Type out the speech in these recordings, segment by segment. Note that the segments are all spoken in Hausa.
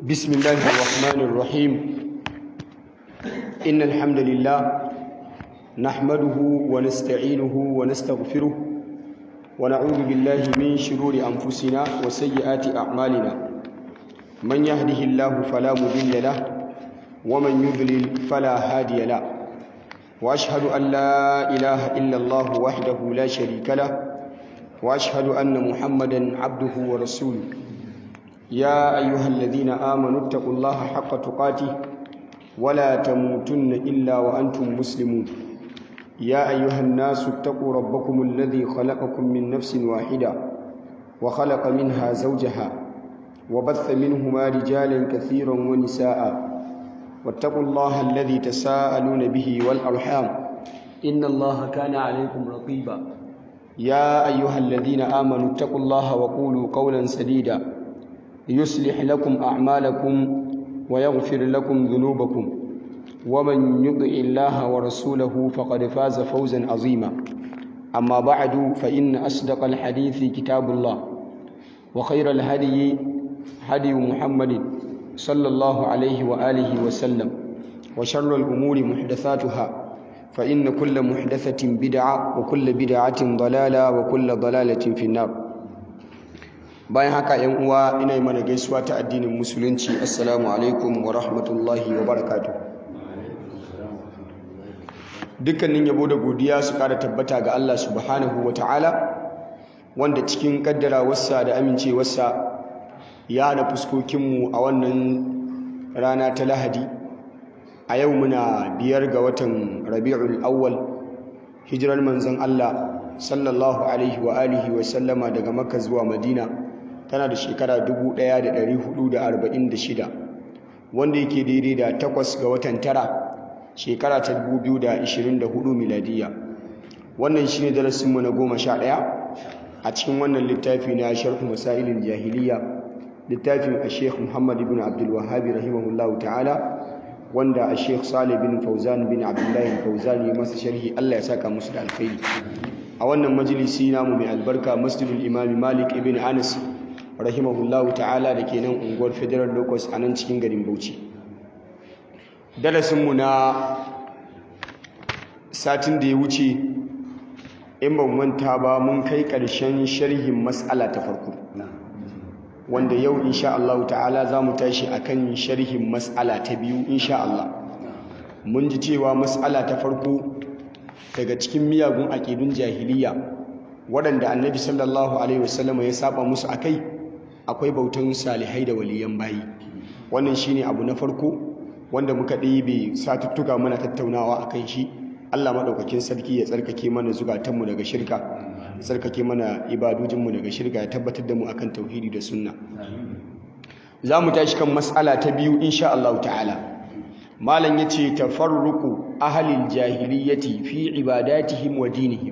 بسم الله الرحمن الرحيم إن الحمد لله نحمده ونستعينه ونستغفره ونعوذ بالله من شرور أنفسنا وسيئات أعمالنا من يهده الله فلا مضل له ومن يضلل فلا هادي له وأشهد أن لا إله إلا الله وحده لا شريك له وأشهد أن محمدا عبده ورسوله يا أيها الذين آمنوا اتقوا الله حق تقاته ولا تموتن إلا وأنتم مسلمون يا أيها الناس اتقوا ربكم الذي خلقكم من نفس واحدة وخلق منها زوجها وبث منهما رجالا كثيرا ونساء واتقوا الله الذي تساءلون به والأرحام إن الله كان عليكم رقيبا يا أيها الذين آمنوا اتقوا الله وقولوا قولا سديدا يصلح لكم أعمالكم ويغفر لكم ذنوبكم ومن يطع الله ورسوله فقد فاز فوزا عظيما أما بعد فإن أصدق الحديث كتاب الله وخير الهدي هدي محمد صلى الله عليه وآله وسلم وشر الأمور محدثاتها فإن كل محدثة بدعة وكل بدعة ضلالة وكل ضلالة في النار bayan haka yan uwa ina yi mana gaisuwa ta addinin musulunci assalamu alaikum wa rahmatullahi wa barakatuh dukkanin yabo da godiya su kara tabbata ga Allah subhanahu wa ta'ala wanda cikin kaddara wasa da amincewarsa ya hana fuskokinmu a wannan rana ta lahadi a yau muna biyar ga watan rabi'ul awwal hijirar manzon Allah sallallahu alaihi wa alihi wa sallama daga makka zuwa madina tana da shekara 1446 wanda yake daidai da takwas ga watan tara shekara ta 2024 miladiya wannan shi ne darasinmu na goma sha ɗaya a cikin wannan littafi na sharhu masailin jahiliya littafin a sheikh muhammad ibn abdulwahabi rahimahullahu ta'ala wanda a sheikh salih bin fauzan bin abdullahi fauzan ya masa sharhi allah ya saka musu da alkhairi a wannan majalisi namu mai albarka masjidul imami malik ibn anas rahimahullahu ta'ala da ke nan unguwar federal locus a nan cikin garin bauchi darasinmu na satin da ya wuce in ban manta ba mun kai ƙarshen sharhin matsala ta farko wanda yau insha Allah ta'ala za mu tashi akan sharhin matsala ta biyu insha Allah mun ji cewa matsala ta farko daga cikin miyagun aƙidun jahiliya waɗanda annabi sallallahu alaihi wasallam ya saba musu akai akwai bautan salihai da waliyan bayi wannan shine abu na farko wanda muka ɗebe satuttuka mana tattaunawa akan shi Allah maɗaukakin sarki ya tsarkake mana zukatanmu daga shirka tsarkake mana ibadojinmu daga shirka ya tabbatar da mu akan tauhidi da sunna za mu tashi kan matsala ta biyu insha Allah ta'ala malam yace tafarruqu ahlil jahiliyyati fi ibadatihim wa dinihim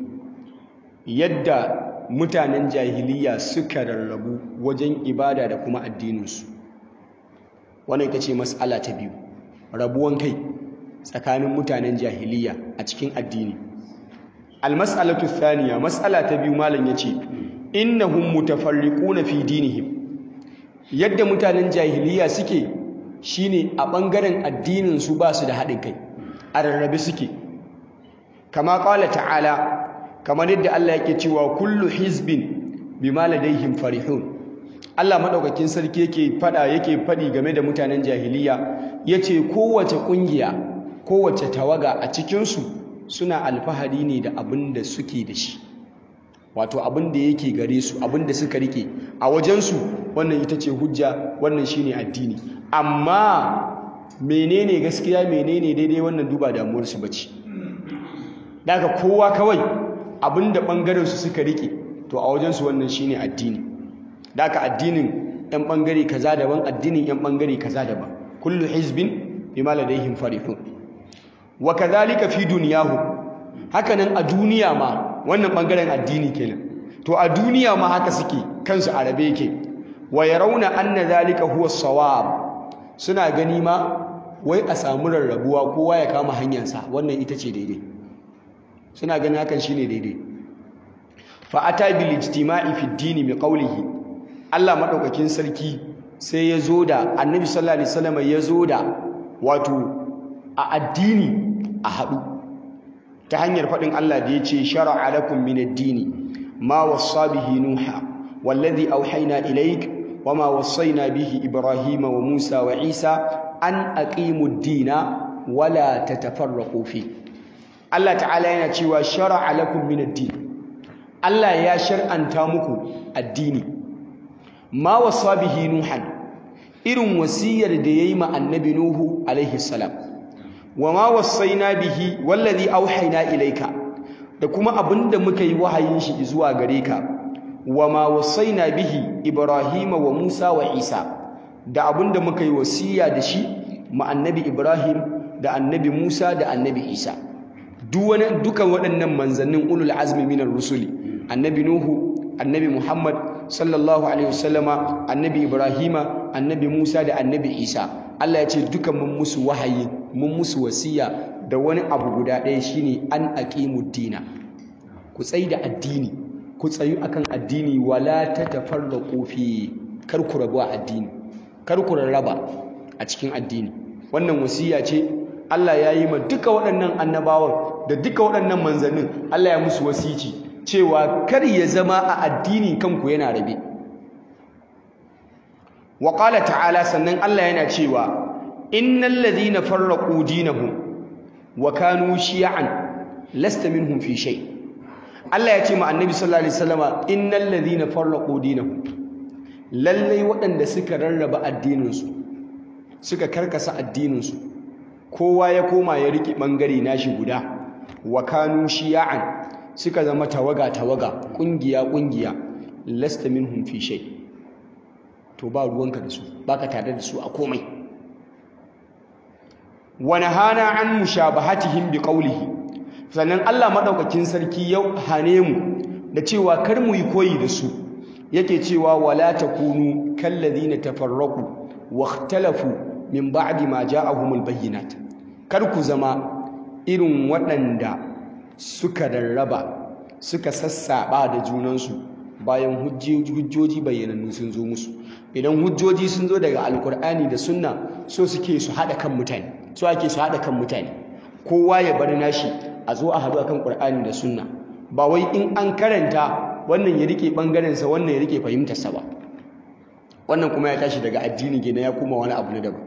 yadda mutanen jahiliya suka rarrabu wajen ibada da kuma addininsu wannan ita ce mas'ala ta biyu rabuwan kai tsakanin mutanen jahiliya a cikin addini almas'alatu thaniya mas'ala ta biyu malam yace innahum mutafarriquna fi dinihim yadda mutanen jahiliya suke shine a ɓangaren addinin su ba su da haɗin kai a rarrabe suke kama ƙwala ta'ala kamar yadda Allah yake cewa kullu hizbin bima ladaihim farihun Allah madaukakin sarki yake fada yake fadi game da mutanen jahiliya yace kowace kungiya kowace tawaga a cikin su suna alfahari ne da abin da suke da shi wato abin da yake gare su abin da suka rike a wajen su wannan ita ce hujja wannan shine addini amma menene gaskiya menene daidai wannan duba damuwar su bace daga kowa kawai abinda bangaren su suka rike to a wajen su wannan shine addini daga addinin yan bangare kaza daban addinin yan bangare kaza daban kullu hizbin bima ladaihim farihun wa kadhalika fi dunyahu hakanan a duniya ma wannan bangaren addini kenan to a duniya ma haka suke kansu arabe yake wa yarawna anna dhalika huwa sawab suna gani ma wai a samu rarrabuwa kowa ya kama hanyarsa wannan ita ce daidai suna ganin hakan shine daidai fa ata bil ijtima'i fi ad-din bi qawlihi Allah madaukakin sarki sai ya zo da annabi sallallahu alaihi wasallam ya zo da wato a addini a haɗu ta hanyar faɗin Allah da ya ce shara'a lakum min ad-dini ma wassa bihi nuha wallazi auhayna ilayk wama wassayna bihi ibrahima wa musa wa isa an aqimu ad-dina wala tatafarraqu fi Allah ta'ala yana cewa shara'a lakum min ad-din Allah ya shar'anta muku addini ma wassa bihi nuhan irin wasiyar da yayi ma annabi nuhu alaihi salam wama wassaina bihi wallazi auhayna ilayka da kuma abinda muka yi wahayin shi zuwa gare ka wama wassaina bihi ibrahima wa musa wa isa da abinda muka yi wasiya da shi ma annabi ibrahim da annabi musa da annabi isa dukan waɗannan manzannin ulul azmi minar rusuli annabi nuhu annabi muhammad sallallahu alaihi wasallama annabi ibrahima annabi musa da annabi isa Allah ya ce duka mun musu wahayi mun musu wasiya da wani abu guda ɗaya shine an aqimu dina ku tsayi da addini ku tsayu akan addini wala tatafarraqu fi kar ku rabu a addini kar ku rarraba a cikin addini wannan wasiya ce Allah ya yi ma duka waɗannan annabawan da duka waɗannan manzannin Allah ya musu wasici cewa kar ya zama a addini kanku yana rabe wa qala ta'ala sannan Allah yana cewa innal ladhina farraqu dinahum wa kanu shi'an lasta minhum fi shay Allah ya ce ma annabi sallallahu alaihi wasallama innal ladhina farraqu dinahum lallai waɗanda suka rarraba addininsu suka karkasa addininsu kowa ya koma ya riki bangare nashi guda wa kanu shi'an suka zama tawaga tawaga kungiya kungiya lasta minhum fi shay to ba ruwanka da su baka tare da su a komai wa nahana an mushabahatihim biqawlihi sannan Allah madaukakin sarki ya hane mu da cewa kar mu yi koyi da su yake cewa wala takunu kallazina tafarraqu wakhtalafu min ba'di ma ja'ahumul bayyinat kar ku zama irin waɗanda suka rarraba suka sassaba da junansu bayan hujjoji bayyanannu sun zo musu idan hujjoji sun zo daga alkur'ani da sunna so suke su haɗa kan mutane so ake su haɗa kan mutane kowa ya bar nashi a zo a haɗu akan qur'ani da sunna ba wai in an karanta wannan ya rike bangarensa wannan ya rike fahimtarsa ba wannan kuma ya tashi daga addini gina ya kuma wani abu na daban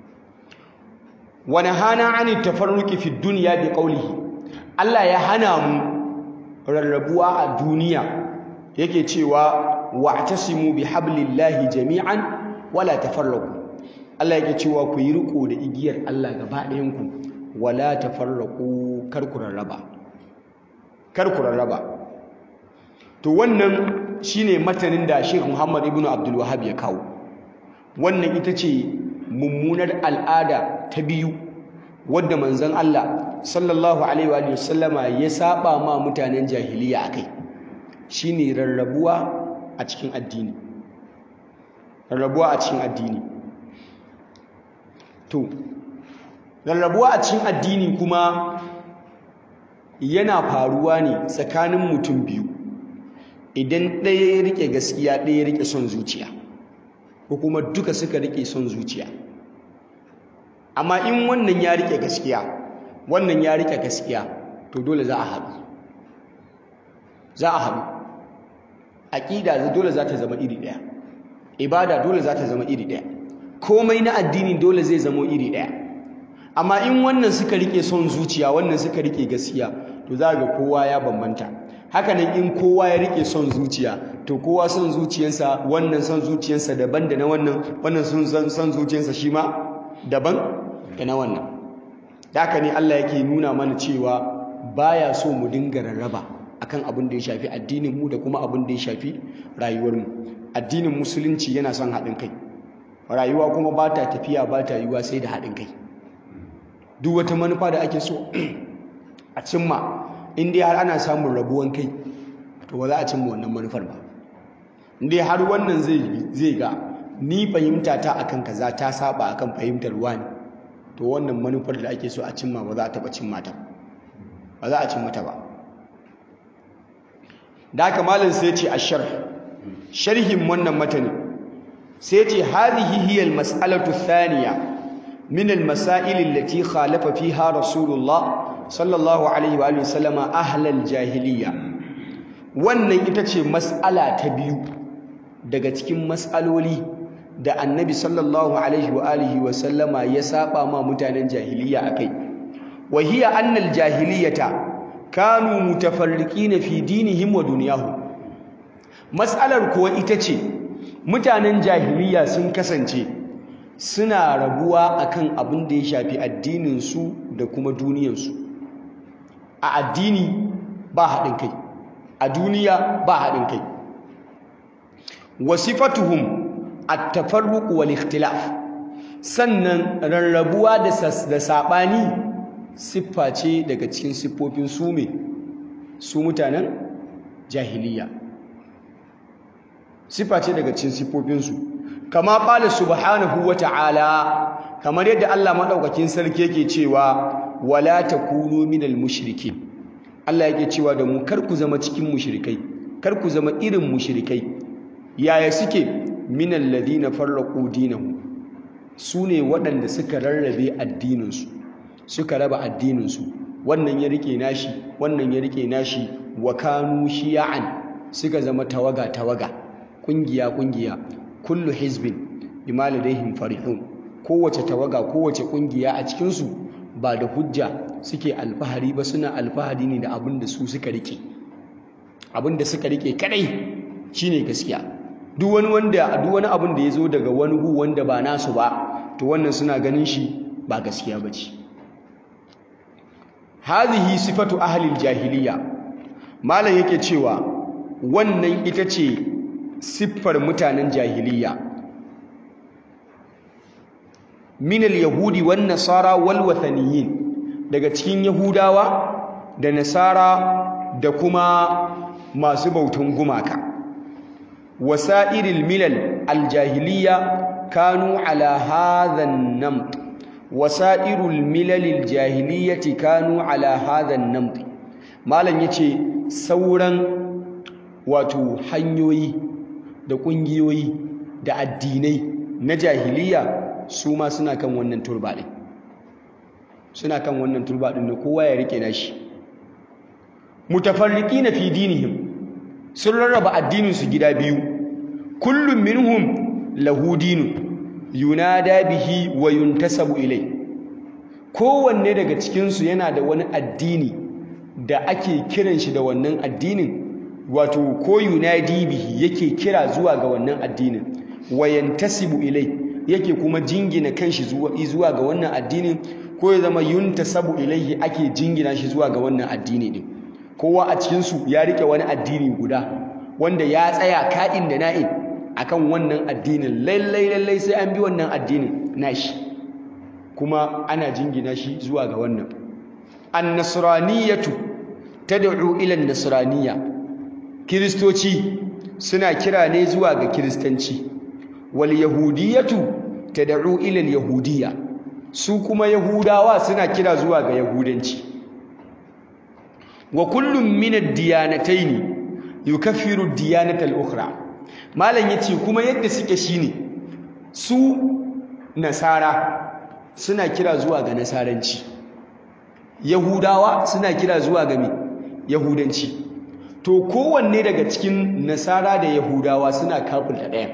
wani hana ani tafarruki fi duniya bi qawlihi Allah ya hana mu rarrabuwa a duniya yake cewa wa'tasimu bi hablillahi jami'an wala tafarraqu Allah yake cewa ku yi riko da igiyar Allah gaba ɗayan ku wala tafarraqu kar ku rarraba kar ku rarraba to wannan shine matanin da Sheikh Muhammad ibn Abdul Wahhab ya kawo wannan ita ce mummunar al'ada ta biyu wadda manzon Allah sallallahu alaihi wa sallama ya saba ma mutanen jahiliya akai shine rarrabuwa a cikin addini rarrabuwa a cikin addini to rarrabuwa a cikin addini kuma yana faruwa ne tsakanin mutum biyu idan ɗaya ya rike gaskiya ɗaya ya rike son zuciya ko kuma duka suka rike son zuciya amma in wannan ya rike gaskiya wannan ya rike gaskiya to dole za a haɗu za a haɗu aƙida dole za ta zama iri ɗaya ibada dole za ta zama iri ɗaya komai na addini dole zai zama iri ɗaya amma in wannan suka rike son zuciya wannan suka rike gaskiya to za ga kowa ya bambanta hakanan in kowa ya rike son zuciya to kowa son zuciyarsa wannan son zuciyarsa daban da na wannan wannan son zuciyarsa shi ma daban da na wannan da haka ne Allah yake nuna mana cewa baya so mu dinga rarraba akan abin da ya shafi addinin mu da kuma abin da ya shafi rayuwar mu addinin musulunci yana son haɗin kai rayuwa kuma ba ta tafiya ba ta yiwuwa sai da haɗin kai duk wata manufa da ake so a cimma in dai har ana samun rabuwan kai to ba za a cimma wannan manufar ba in dai har wannan zai ga ni fahimta ta akan kaza ta saba akan fahimtar wani to wannan manufar da ake so a cimma ba za a taba cimma ta ba za a cimma ta ba da haka malam sai ce ashar sharhin wannan matani sai ce hadhihi hiya al-mas'alatu thaniya min al-masail allati khalafa fiha rasulullah sallallahu alaihi wa sallama ahlal jahiliya wannan ita ce mas'ala ta biyu daga cikin mas'aloli da annabi sallallahu alaihi wa alihi wa sallama ya saba ma mutanen jahiliya akai wa hiya annal jahiliyata kanu mutafarriqina fi dinihim wa dunyahum mas'alar kuwa ita ce mutanen jahiliya sun kasance suna rabuwa akan abin da ya shafi addinin su da kuma duniyarsu a addini ba haɗin kai a duniya ba haɗin kai wasifatuhum at-tafarruq wal ikhtilaf sannan rarrabuwa da da sabani siffa ce daga cikin siffofin su me su mutanen jahiliya siffa ce daga cikin siffofin su kama qala subhanahu wata'ala kamar yadda Allah madaukakin sarki yake cewa wala takunu minal mushrikin Allah yake cewa da mu kar ku zama cikin mushrikai kar ku zama irin mushrikai yaya suke minal ladina farraqu dinahum sune waɗanda suka rarrabe addininsu suka raba addininsu wannan ya rike nashi wannan ya rike nashi wa kanu shiya'an suka zama tawaga tawaga kungiya kungiya kullu hizbin bima ladaihim farihun kowace tawaga kowace kungiya a cikin su ba da hujja suke alfahari ba suna alfahari ne da abin da su suka rike abin da suka rike kadai shine gaskiya duk wani wanda duk wani abin da yazo daga wani gu wanda ba nasu ba to wannan suna ganin shi ba gaskiya bace hadhihi sifatu ahli jahiliya malam yake cewa wannan ita ce siffar mutanen jahiliya min al-yahudi wan nasara wal wathaniyin daga cikin yahudawa da nasara da kuma masu bautan gumaka wasa'iril milal al-jahiliya kanu ala hadha an-namt wasa'irul milal al-jahiliyyati kanu ala hadha an-namt malam yace sauran wato hanyoyi da kungiyoyi da addinai na jahiliya su ma suna kan wannan turba ɗin suna kan wannan turba ɗin da kowa ya rike nashi mutafarriki na fi dinihim sun rarraba addininsu gida biyu kullum minhum lahu dinu yunada bihi wa yuntasabu ilai kowanne daga cikinsu yana da wani addini da ake kiran shi da wannan addinin wato ko yunadi bihi yake kira zuwa ga wannan addinin wa yantasibu ilai yake kuma jingina kanshi zuwa ga wannan addinin ko ya zama yuntasabu ilaihi ake jingina shi zuwa ga wannan addini din kowa a cikin su ya rike wani addini guda wanda ya tsaya ka'in da na'in akan wannan addinin lallai lallai sai an bi wannan addinin nashi kuma ana jingina shi zuwa ga wannan an-nasraniyatu tad'u ila an-nasraniyya kiristoci suna kira ne zuwa ga kiristanci wal yahudiyatu tad'u ila al yahudiyya su kuma yahudawa suna kira zuwa ga yahudanci wa kullum min ad-diyanatayn yukaffiru ad-diyanata al-ukhra malan yace kuma yadda suke shine su nasara suna kira zuwa ga nasaranci yahudawa suna kira zuwa ga me yahudanci to kowanne daga cikin nasara da yahudawa suna kafirta ɗaya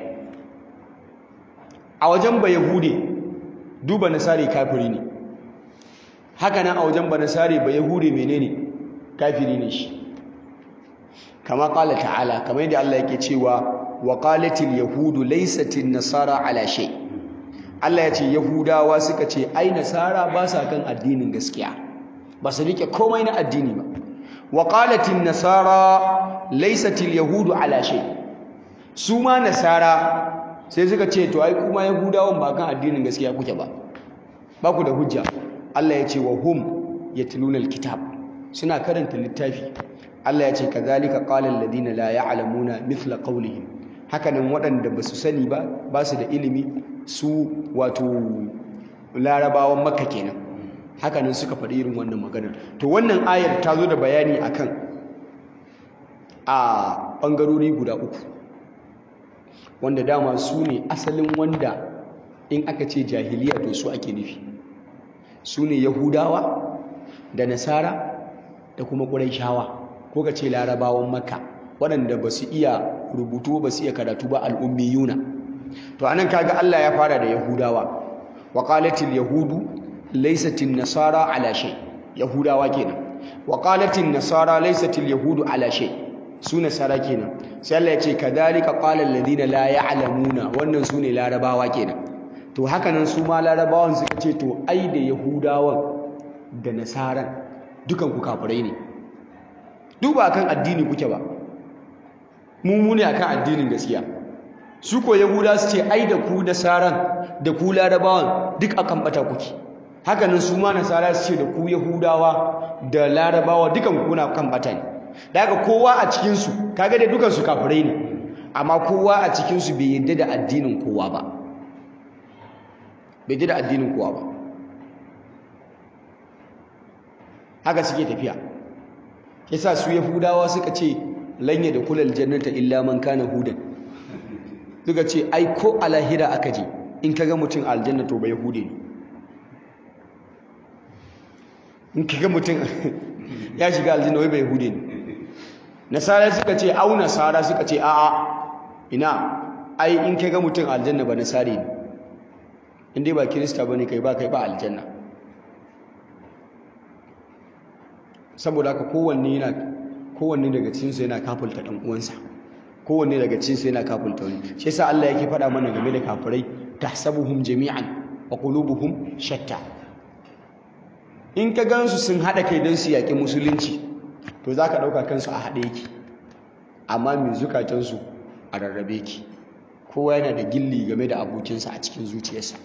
a wajen ba yahude duba nasari kafiri ne haka nan a wajen ba nasari ba yahude menene kafiri ne shi kama kala ta'ala kamar yadda Allah yake cewa wa qalatil yahudu laysatin nasara ala shay Allah ya ce yahudawa suka ce ai nasara ba sa kan addinin gaskiya ba su rike komai na addini ba wa qalatin nasara laysatil yahudu ala shay su ma nasara sai suka ce to ai kuma yahudawan ba kan addinin gaskiya kuke ba ba ku da hujja Allah ya ce wa hum yatluna alkitab suna karanta littafi Allah ya ce kazalika qala alladhina la ya'lamuna mithla qawlihim hakanan waɗanda ba su sani ba ba su da ilimi su wato larabawan makka kenan hakanan suka faɗi irin wannan maganar to wannan ayar ta zo da bayani akan a ɓangarori guda uku wanda dama su ne asalin wanda in aka ce jahiliya to su ake nufi su ne yahudawa da nasara da kuma ƙuraishawa ko ka ce larabawan makka waɗanda ba su iya rubutu ba su iya karatu ba al'ummiyuna to anan kaga Allah ya fara da yahudawa wa qalatil yahudu laysatin nasara ala shay yahudawa kenan wa qalatin nasara laysatil yahudu ala shay su nasara kenan sai Allah ya ce kadhalika qala alladhina la ya'lamuna wannan su ne larabawa kenan to haka nan su ma larabawan suka ce to ai da yahudawan da nasaran dukan ku kafirai ne duba kan addini kuke ba mu mu ne akan addinin gaskiya su ko yahuda su ce ai da ku nasaran da ku larabawan duk akan bata kuke haka nan su ma nasara su ce da ku yahudawa da larabawa dukan ku na kan bata ne daga kowa a cikin su kaga da dukan su kafirai ne amma kowa a cikin su bai yadda da addinin kowa ba bai yadda da addinin kowa ba haka suke tafiya yasa su yahudawa suka ce lanye da kulal jannata illa man kana hudan suka ce ai ko a lahira aka je in kaga mutum a aljanna to ba yahude ne in kaga mutum ya shiga aljanna wai ba yahude ne nasara suka ce au nasara suka ce a'a ina ai in kaga mutum a aljanna ba nasare ne in dai ba kirista bane kai ba kai ba aljanna saboda haka kowanne yana kowanne daga cikinsu yana kafulta ɗan uwansa kowanne daga cikinsu yana kafulta wani shi yasa Allah yake faɗa mana game da kafirai tahsabuhum jami'an wa qulubuhum shatta in ka gansu sun haɗa kai don su yaƙi musulunci to za ka ɗauka kansu a haɗe yake amma mai zukatansu a rarrabe ki kowa yana da gilli game da abokinsa a cikin zuciyarsa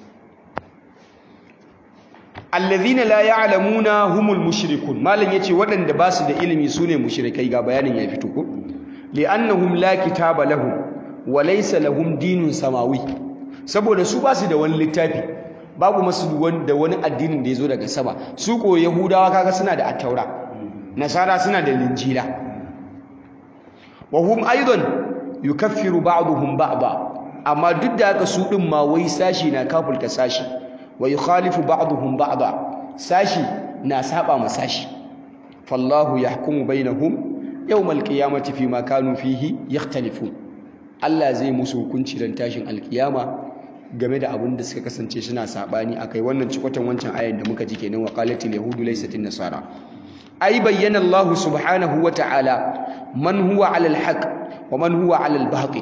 allazina la ya'lamuna humul mushrikun malam yace waɗanda ba su da ilimi sune mushrikai ga bayanin ya fito ko li'annahum la kitaba lahum wa laysa lahum dinun samawi saboda su ba su da wani littafi babu masu da wani addinin da yazo daga sama su ko yahudawa kaga suna da attaura nasara suna da linjila wa hum aidan yukaffiru ba'dhum ba'da amma duk da haka su din ma wai sashi na kafulta sashi wa yukhalifu ba'dhum ba'da sashi na saba ma sashi fallahu yahkumu bainahum yawmal qiyamati fima kanu fihi yakhtalifun Allah zai musu hukunci dan tashin alkiyama game da abin da suka kasance suna sabani akai wannan cikotan wancan ayan da muka ji kenan wa qalatil yahudu laysat nasara ay bayyana Allah subhanahu wa ta'ala man huwa 'ala al-haq wa man huwa 'ala al-batil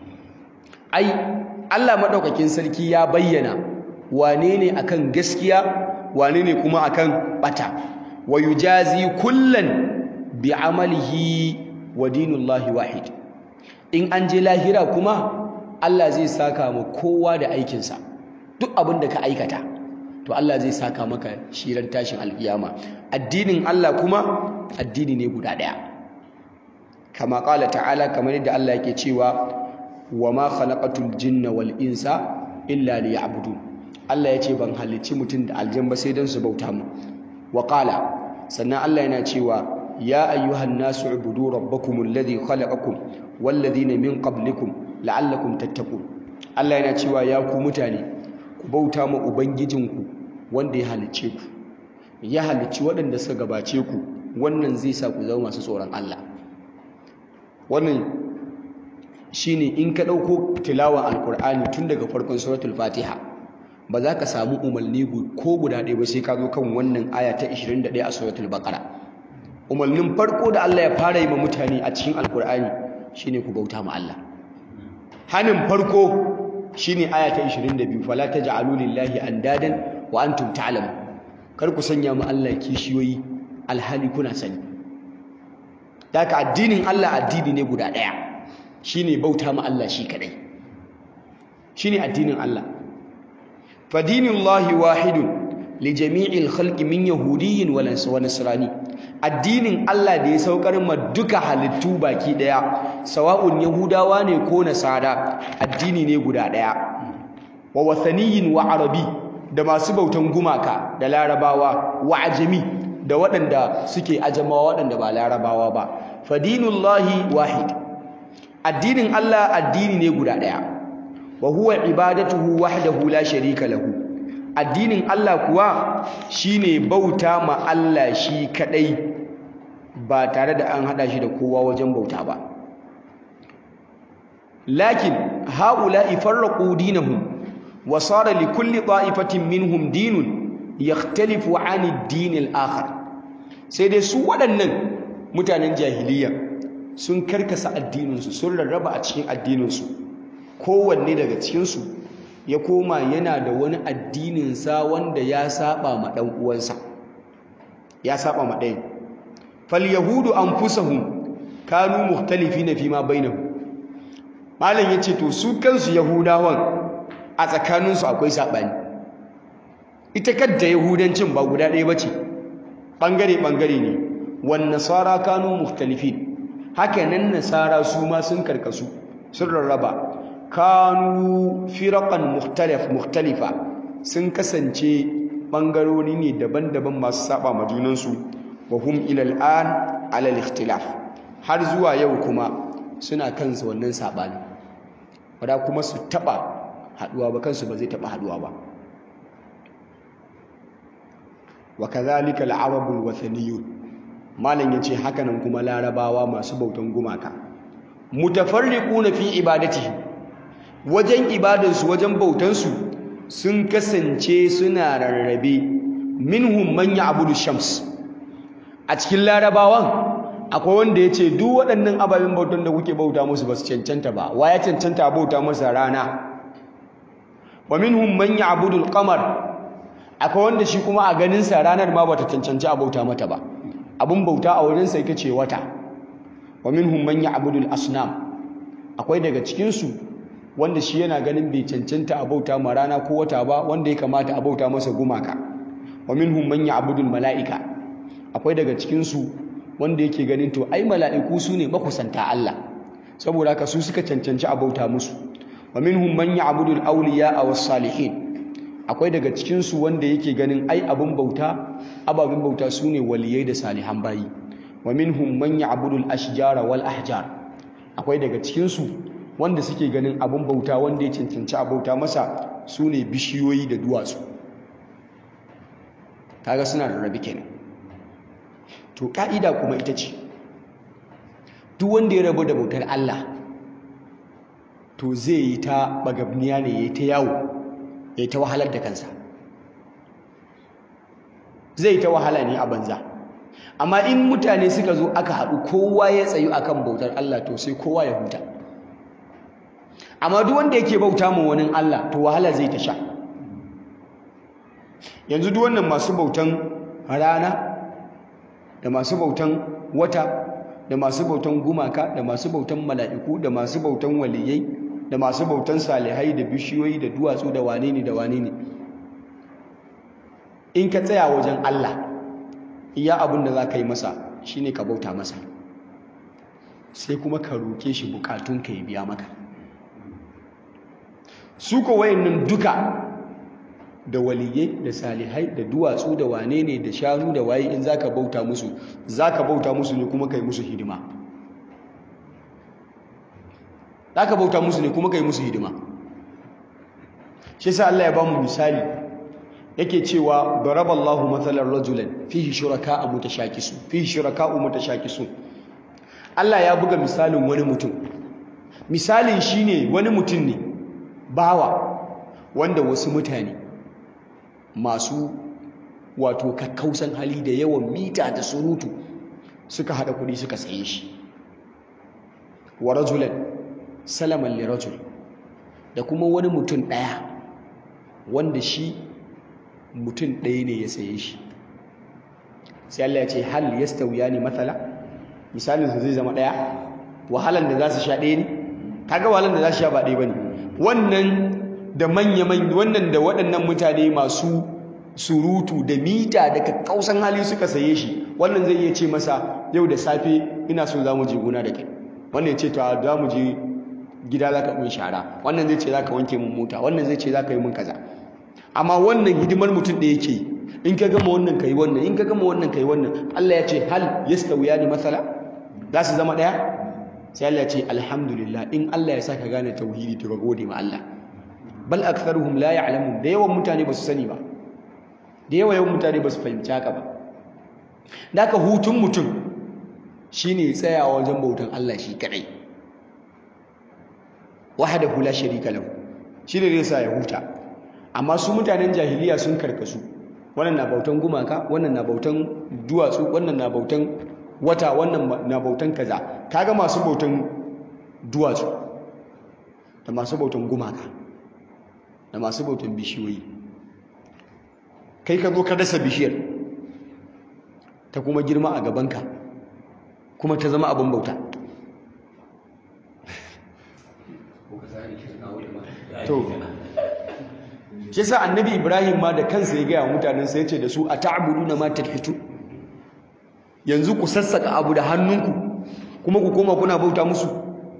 ai Allah madaukakin sarki ya bayyana wane ne akan gaskiya wane ne kuma akan bata wa yujazi kullan bi amalihi wa dinullahi wahid in an je lahira kuma Allah zai saka ma kowa da aikinsa duk abin da ka aikata to Allah zai saka maka shiran tashin alkiyama addinin Allah kuma addini ne guda daya kama qala ta'ala kamar yadda Allah yake cewa wa ma khalaqatul jinna wal insa illa liya'budun Allah ya ce ban halicci mutum da aljan ba sai don su bauta mu wa qala sannan Allah yana cewa ya ayyuhan nasu ubudu rabbakum alladhi khalaqakum wal ladhina min qablikum la'allakum tattaqun Allah yana cewa ya ku mutane ku bauta ma ubangijinku wanda ya halicce ku ya halicci waɗanda suka gabace ku wannan zai sa ku zama masu tsoron Allah wannan shine in ka ɗauko tilawan alkur'ani tun daga farkon suratul fatiha ba za ka samu umarni ko guda ɗaya ba sai ka zo kan wannan aya ta 21 a suratul baqara umarnin farko da Allah ya fara yi ma mutane a cikin alkur'ani shine ku bauta ma Allah hanin farko shine aya ta 22 fala taj'alu lillahi andadan wa antum ta'lamun kar ku sanya mu Allah kishiyoyi alhali kuna sani daga addinin Allah addini ne guda ɗaya shine bauta ma Allah shi kadai shine addinin Allah fa dinullahi wahidun li jami'il khalqi min yahudiyyin wa nasrani addinin Allah da ya saukar ma duka halittu baki daya sawa'un yahudawa ne ko nasara addini ne guda daya wa wathaniyin wa arabi da masu bautan gumaka da larabawa wa ajami da waɗanda suke ajamawa waɗanda ba larabawa ba fa dinullahi wahid addinin Allah addini ne guda daya wa huwa ibadatuhu wahdahu la sharika lahu addinin Allah kuwa shine bauta ma Allah shi kadai ba tare da an hada shi da kowa wajen bauta ba lakin haula'i farraqu dinahum wa sara li kulli ta'ifatin minhum dinun yakhtalifu 'ani ad-din al-akhar sai dai su waɗannan mutanen jahiliya sun karkasa addininsu sun rarraba a cikin addininsu kowanne daga cikinsu ya koma yana da wani addininsa wanda ya saba ma ɗan uwansa ya saba ma ɗayan fal yahudu anfusahum kanu mukhtalifina fi ma bainahum malam yace to su kansu yahudawan a tsakaninsu akwai sabani ita kadda yahudancin ba guda ɗaya bace bangare bangare ne wan nasara kanu mukhtalifin haka nan nasara su ma sun karkasu sun rarraba kanu firaqan mukhtalif mukhtalifa sun kasance bangarori ne daban-daban masu saba ma junansu wa hum ila al'an ala al-ikhtilaf har zuwa yau kuma suna kansu wannan sabani wada kuma su taba haduwa ba kansu ba zai taba haduwa ba wa kadhalika al-arab al-wathaniyun malan yace hakanan kuma larabawa masu bautan gumaka mutafarriquna fi ibadatihim wajen ibadansu wajen bautansu sun kasance suna rarrabe minhum man ya'budu shams a cikin larabawan akwai wanda ya ce duk waɗannan ababen bautan da kuke bauta musu ba su cancanta ba wa ya cancanta a bauta masa rana wa minhum man ya'budu al-qamar akwai wanda shi kuma a ganin sa ranar ma bata cancanci a bauta mata ba abun bauta a wurin sa ita ce wata wa minhum man ya'budu al-asnam akwai daga cikin su wanda shi yana ganin bai cancanta a bauta ma rana ko wata ba wanda ya kamata a bauta masa gumaka wa minhum man ya'budu al-mala'ika akwai daga cikin su wanda yake ganin to ai mala'iku su ne makusanta Allah saboda haka su suka cancanci a bauta musu wa minhum man ya'budu al-awliya aw salihin akwai daga cikin su wanda yake ganin ai abun bauta ababin bauta su ne waliyai da salihan bayi wa minhum man ya'budu al-ashjara wal ahjar akwai daga cikin su wanda suke ganin abun bauta wanda ya cancanci a bauta masa su ne bishiyoyi da duwatsu kaga suna da rabi kenan to ka'ida kuma ita ce duk wanda ya rabu da bautar Allah to zai yi ta bagabniya ne ya yi ta yawo ya yi ta wahalar da kansa zai yi ta wahala ne a banza amma in mutane suka zo aka haɗu kowa ya tsayu akan bautar Allah to sai kowa ya huta amma duk wanda yake bauta mu wani Allah to wahala zai ta sha yanzu duk wannan masu bautan rana da masu bautan wata da masu bautan gumaka da masu bautan mala'iku da masu bautan waliyai da masu bautan salihai da bishiyoyi da duwatsu da wane ne da wane ne in ka tsaya wajen Allah iya abin da za ka yi masa shine ka bauta masa sai kuma ka roke shi bukatunka ya biya maka su ko wayannan duka da waliyai da salihai da duwatsu da wane ne da shanu da waye in zaka bauta musu zaka bauta musu ne kuma kai musu hidima zaka bauta musu ne kuma kai musu hidima shi yasa Allah ya ba mu misali yake cewa daraballahu mathalan rajulan fihi shuraka'a mutashakisu fihi shuraka'u mutashakisu Allah ya buga misalin wani mutum misalin shine wani mutum ne bawa wanda wasu mutane masu wato kakkausan hali da yawan mita da surutu suka hada kudi suka saye shi wa rajulan salaman li rajul da kuma wani mutum daya wanda shi mutum daya ne ya saye shi sai Allah ya ce hal yastawiyani mathala misalin su zai zama daya wahalan da za su sha daya ne kaga wahalan da za su sha ba daya bane wannan da manya-manya wannan da waɗannan mutane masu surutu da mita da kakkausan hali suka saye shi wannan zai iya ce masa yau da safe ina so za mu je gona da kai wannan ya ce to za mu je gida za ka mun shara wannan zai ce za ka wanke mun mota wannan zai ce za ka yi mun kaza amma wannan hidimar mutum da yake in ka gama wannan ka yi wannan in ka gama wannan ka yi wannan Allah ya ce hal yastawiya ni masala za su zama ɗaya sai Allah ya ce alhamdulillah in Allah ya sa ka gane tauhidi to ka gode ma Allah bal aktharuhum la ya'lamun da yawan mutane ba su sani ba da yawa yawan mutane ba su fahimci haka ba da haka hutun mutum shine tsayawa wajen bautan Allah shi kadai wahdahu la sharika lahu shine zai sa ya huta amma su mutanen jahiliya sun karkasu wannan na bautan gumaka wannan na bautan duwatsu wannan na bautan wata wannan na bautan kaza kaga masu bautan duwatsu da masu bautan gumaka da masu bautan bishiyoyi kai ka zo ka dasa bishiyar ta kuma girma a gabanka kuma ta zama abin bauta to shi sa annabi ibrahim ma da kansa ya gaya mutanen sai ce da su a ta'buduna ma tadhitu yanzu ku sassaka abu da hannunku kuma ku koma kuna bauta musu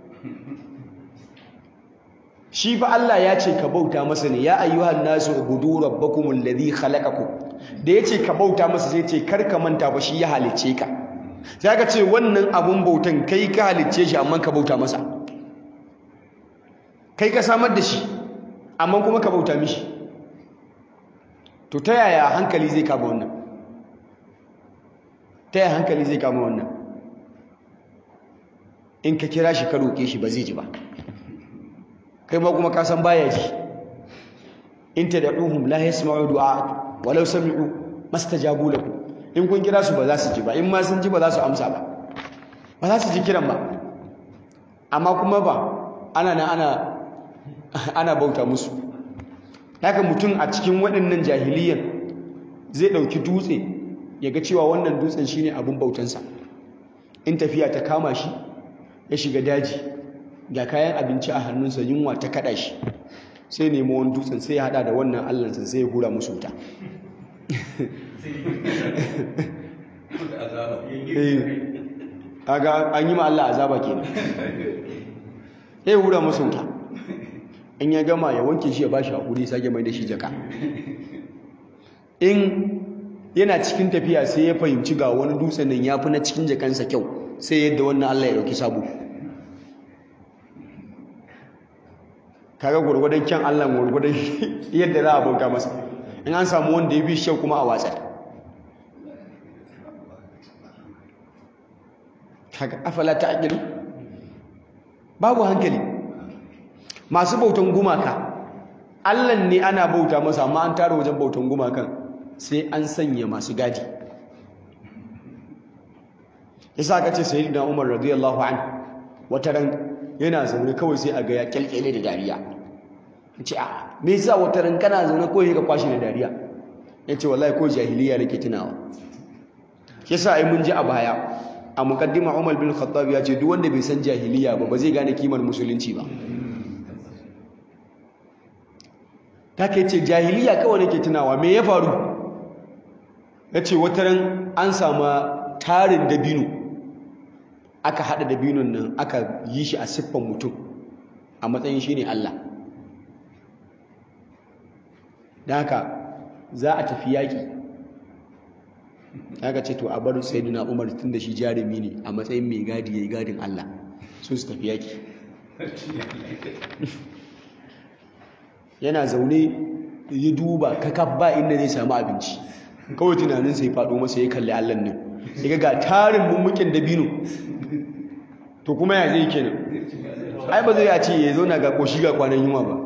shi fa Allah ya ce ka bauta masa ne ya ayyuhan nasu ubudu rabbakumul ladhi khalaqakum da yace ka bauta masa sai ce kar ka manta ba shi ya halicce ka sai ka ce wannan abun bautan kai ka halicce shi amma ka bauta masa kai ka samar da shi amma kuma ka bauta mishi to ta yaya hankali zai kama wannan ta yaya hankali zai kama wannan in ka kira shi ka roƙe shi ba zai ji ba kai ma kuma ka san baya ji in tad'uhum la yasma'u du'a walau sami'u mastajabu lakum in kun kira su ba za su ji ba in ma sun ji ba za su amsa ba ba za su ji kiran ba amma kuma ba ana na ana ana bauta musu haka mutum a cikin waɗannan jahiliyan zai ɗauki dutse ya ga cewa wannan dutsen shine abin bautansa in tafiya ta kama shi ya shiga daji ga kayan abinci a hannunsa yunwa ta kaɗa shi sai nemo wani dutsen sai ya haɗa da wannan allansa sai ya hura musu wuta kaga an yi ma Allah azaba kenan sai ya hura musu wuta in ya gama ya wanke shi ya bashi hakuri sake mai da shi jaka in yana cikin tafiya sai ya fahimci ga wani dutsen nan ya fi na cikin jakansa kyau sai yadda wannan Allah ya dauki sabo kaga gurgurdan kyan Allah gurgurdan yadda za a bauta masa in an samu wanda ya bi shi kuma a watsar kaga afala ta'qilu babu hankali masu bautan gumaka allan ne ana bauta masa amma an tara wajen bautan gumakan sai an sanya masu gadi yasa ka ce sayyidina umar radiyallahu an wata ran yana zaune kawai sai a ga ya kyalkyale da dariya ce a me yasa wata ran kana zaune kawai ka kwashi da dariya yace wallahi ko jahiliya nake tunawa yasa ai mun ji a baya a muqaddima umar bin khattab ya ce duk wanda bai san jahiliya ba ba zai gane kimar musulunci ba ta ke ce jahiliya kawai nake tunawa me ya faru ya ce wataran an sama tarin dabino aka haɗa dabinon nan aka yi shi a siffan mutum a matsayin shi ne Allah da haka za a tafi yaƙi aka ce to a bar sayyidina umar tun da shi jarumi ne a matsayin mai gadi ya yi gadin Allah su su tafi yaƙi yana zaune ya duba kakaf ba inda zai samu abinci kawai tunanin sai faɗo masa ya kalli allan nan ya ga tarin mummukin dabino to kuma ya zai kenan ai ba zai ya ce ya zauna ga ƙoshi ga kwanan yunwa ba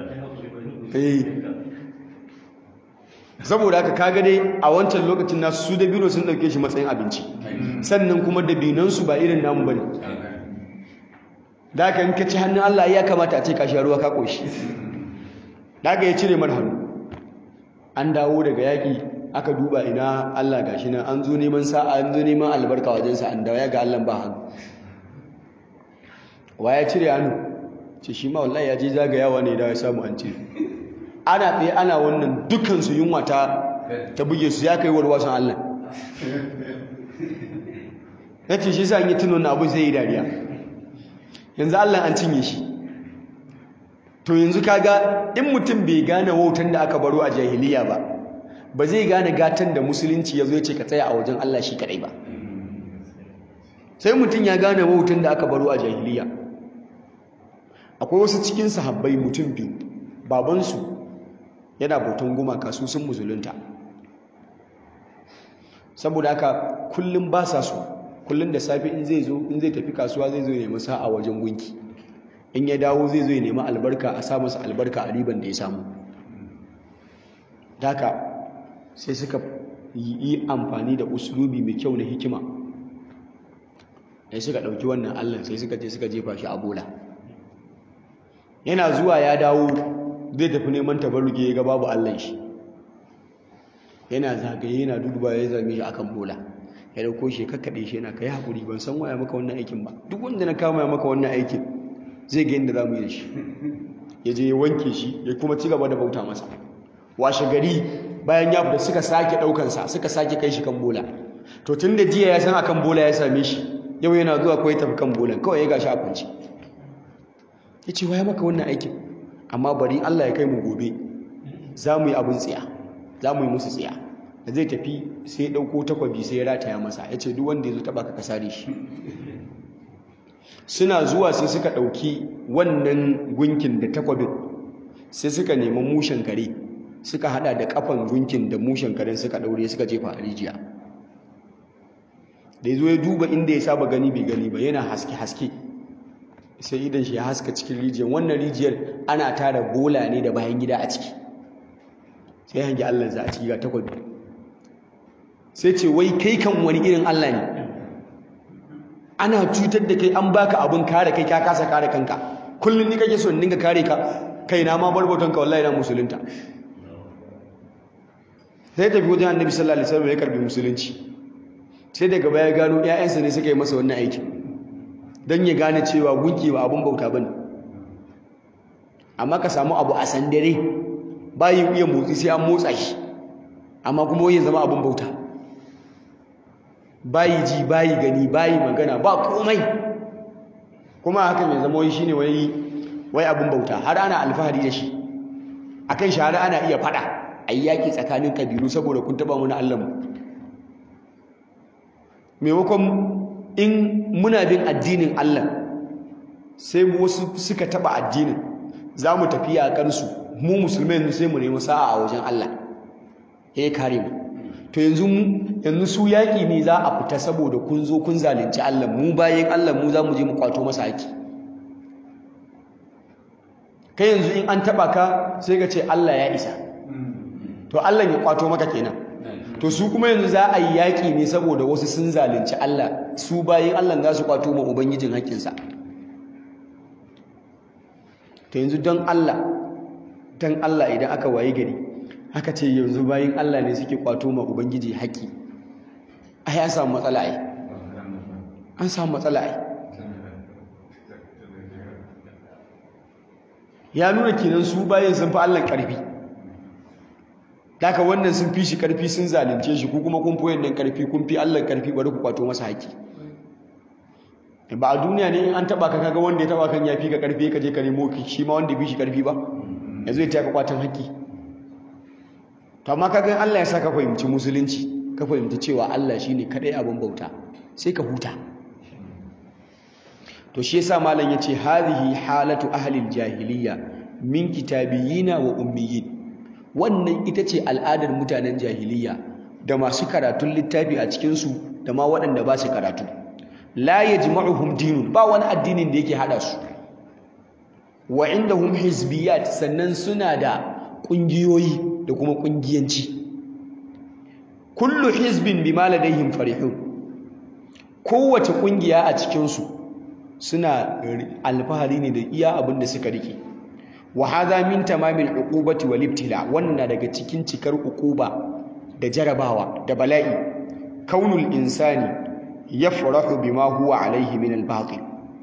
saboda haka kaga dai a wancan lokacin nasu su dabino sun ɗauke shi matsayin abinci sannan kuma dabinansu ba irin namu bane da haka in ka ci hannun allah ya kamata a ce ka sha ruwa ka ƙoshi daga ya cire mar hannu an dawo daga yaƙi aka duba ina Allah gashi nan an zo neman sa'a an zo neman albarka wajensa an dawo ya ga Allah ba hannu wa ya cire hannu ce shi ma wallahi ya je zagayawa ne da ya samu an cire ana tsaye ana wannan dukansu yunwa ta ta buge su ya kai warwasan Allah ya ce shi sa an yi tunan abu zai yi dariya yanzu Allah an cinye shi to yanzu kaga in mutum bai gane wautan da aka baro a jahiliya ba ba zai gane gatan da musulunci ya zo ce ka tsaya a wajen Allah shi kadai ba sai mutum ya gane wautan da aka baro a jahiliya akwai wasu cikin sahabbai mutum biyu babansu yana bautan gumaka su sun musulunta saboda haka kullum ba sa so kullum da safe in zai zo in zai tafi kasuwa zai zo ya nemi sa'a wajen gunki in ya dawo zai zo ya nemi albarka a sa masa albarka a riban da ya samu haka sai suka yi amfani da uslubi mai kyau na hikima sai suka ɗauki wannan allah sai suka je suka jefa shi a bola yana zuwa ya dawo zai tafi neman tabarruke ya ga babu allah shi yana zagaye yana duduba ya zame shi akan bola ya dauko shi kakkaɗe shi yana kai haƙuri ban san waya maka wannan aikin ba duk wanda na kama maka wannan aikin zai ga yadda za mu yi da shi ya je ya wanke shi ya kuma ci gaba da bauta masa washe gari bayan ya fita suka sake ɗaukansa suka sake kai shi kan bola to tun da jiya ya san akan bola ya same shi yau yana zuwa kawai tafi kan bolan kawai ya gashi a kwance ya ce waya maka wannan aikin amma bari allah ya kai mu gobe za mu yi abin tsiya za mu yi musu tsiya da zai tafi sai ya ɗauko takwabi sai ya rataya masa ya ce duk wanda ya zo taɓa ka kasare shi suna zuwa sai suka ɗauki wannan gunkin da takwabin sai suka nemi mushen kare suka hada da kafan gunkin da mushen karen suka ɗaure suka jefa a rijiya da ya zo ya duba inda ya saba gani bai gani ba yana haske-haske sai idan shi ya haska cikin rijiyar wannan rijiyar ana tara bola ne da bayan gida a ciki sai hangi allah za a ciki ga takwabi sai ce wai kai kan wani irin allah ne ana cutar da kai an baka abin kare kai ka kasa kare kanka kullum ni kake so in dinga kare ka kai na ma barbautan ka wallahi na musulunta sai tafi wajen annabi sallallahu alaihi wasallam ya karbi musulunci sai daga baya gano ƴaƴansa ne suka yi masa wannan aiki dan ya gane cewa gunki ba abun bauta bane amma ka samu abu a sandare bayi iya motsi sai an motsa shi amma kuma wai ya zama abun bauta bayi ji bayi gani bayi magana ba komai kuma hakan ya zama wai shine wai wai abun bauta har ana alfahari da shi akan shi har ana iya fada ayi yaki tsakanin kabilu saboda kun taba wani Allah mu maimakon in muna bin addinin Allah sai wasu suka taba addinin za mu tafi yaƙar su mu musulmai sai mu nemi sa'a a wajen Allah ya kare mu to yanzu yanzu su yaƙi ne za a fita saboda kun zo kun zalunci Allah mu bayan Allah mu za mu je mu kwato masa haƙi kai yanzu in an taɓa ka sai ka ce Allah ya isa to Allah ya kwato maka kenan to su kuma yanzu za a yi yaƙi ne saboda wasu sun zalunci Allah su bayan Allah za su kwato ma ubangijin haƙƙinsa to yanzu don Allah don Allah idan aka waye gari aka ce yanzu bayan Allah ne suke kwato ma ubangiji haƙƙi ai an samu matsala ai an samu matsala ai ya nuna kenan su bayan sun fi Allah ƙarfi daga wannan sun fi shi ƙarfi sun zalunce shi ko kuma kun fi wannan ƙarfi kun fi Allah ƙarfi bari ku kwato masa haƙƙi ba a duniya ne in an taba ka kaga wanda ya taba kan ya fi ka ƙarfi ka je ka nemo shi ma wanda ya fi shi ƙarfi ba yanzu ya taka kwatan haƙƙi to amma kaga Allah ya saka fahimci musulunci ka fahimci cewa Allah shine kadai abin bauta sai ka huta to shi yasa malam yace hadhihi halatu ahli jahiliya min kitabiyina wa ummiyin wannan ita ce al'adar mutanen jahiliya da masu karatun littafi a cikin su da ma waɗanda ba su karatu la yajma'uhum dinun ba wani addinin da yake hada su wa indahum hizbiyat sannan suna da kungiyoyi da kuma kungiyanci kullu hizbin bima ladayhim farihun kowace kungiya a cikin su suna alfahari ne da iya abin da suka rike wa hadha min tamamil uqubati wal ibtila wannan daga cikin cikar uquba da jarabawa da bala'i kaunul insani yafrahu bima huwa alaihi min al batil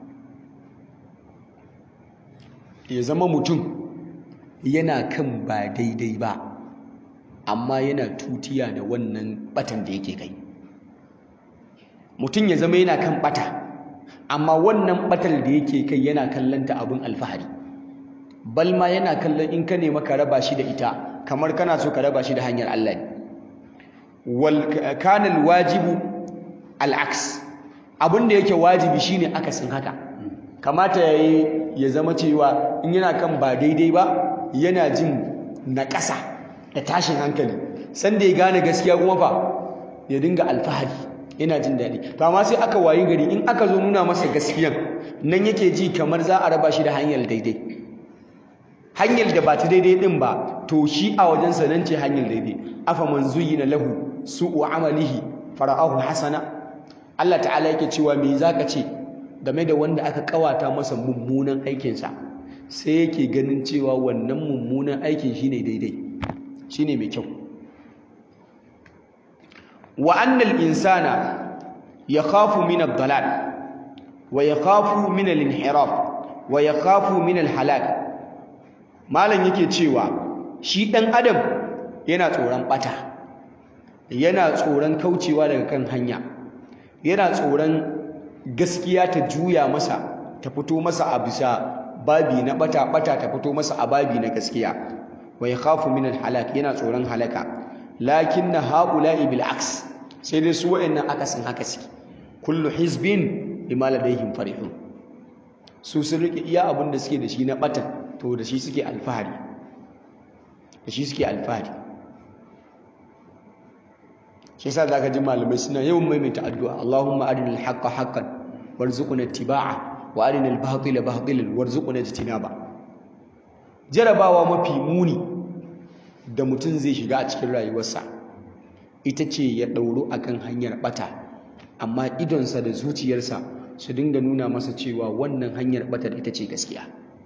ya zama mutum yana kan ba daidai ba amma yana tutiya da wannan batan da yake kai mutum ya zama yana kan bata amma wannan batar da yake kai yana kallanta abin alfahari balma yana kallon in ka nema ka raba shi da ita kamar kana so ka raba shi da hanyar Allah ne wal kana wajibu al'aks abin da yake wajibi shine akasin haka kamata yayi ya zama cewa in yana kan ba daidai ba yana jin naƙasa da tashin hankali sanda ya gane gaskiya kuma fa ya dinga alfahari yana jin daɗi to amma sai aka wayi gari in aka zo nuna masa gaskiyan nan yake ji kamar za a raba shi da hanyar daidai hanyar da ba ta daidai din ba to shi a wajensa nan ce hanyar daidai afa man zuyyina lahu su'u amalihi fara'ahu hasana Allah ta'ala yake cewa me zaka ce game da wanda aka kawata masa mummunan aikinsa sai yake ganin cewa wannan mummunan aikin shine daidai shine mai kyau wa annal insana yakhafu min ad-dalal wa yakhafu min al-inhiraf wa yakhafu min al-halak malam yake cewa shi dan adam yana tsoron bata yana tsoron kaucewa daga kan hanya yana tsoron gaskiya ta juya masa ta fito masa a bisa babi na bata bata ta fito masa a babi na gaskiya wa yakhafu min al-halak yana tsoron halaka lakinna haula'i bil aks sai dai su wa'annan akasin haka suke kullu hizbin bima ladayhim farihun su sun rike iya abin da suke da shi na batan to da shi suke alfahari da shi suke alfahari shi yasa zaka ji malamai suna yawan maimaita addu'a Allahumma arinal haqqa haqqan warzuqna ittiba'a wa arinal batila batilan warzuqna ijtinaba jarabawa mafi muni da mutum zai shiga a cikin rayuwarsa ita ce ya ɗauro akan hanyar ɓata amma idonsa da zuciyarsa su dinga nuna masa cewa wannan hanyar ɓatar ita ce gaskiya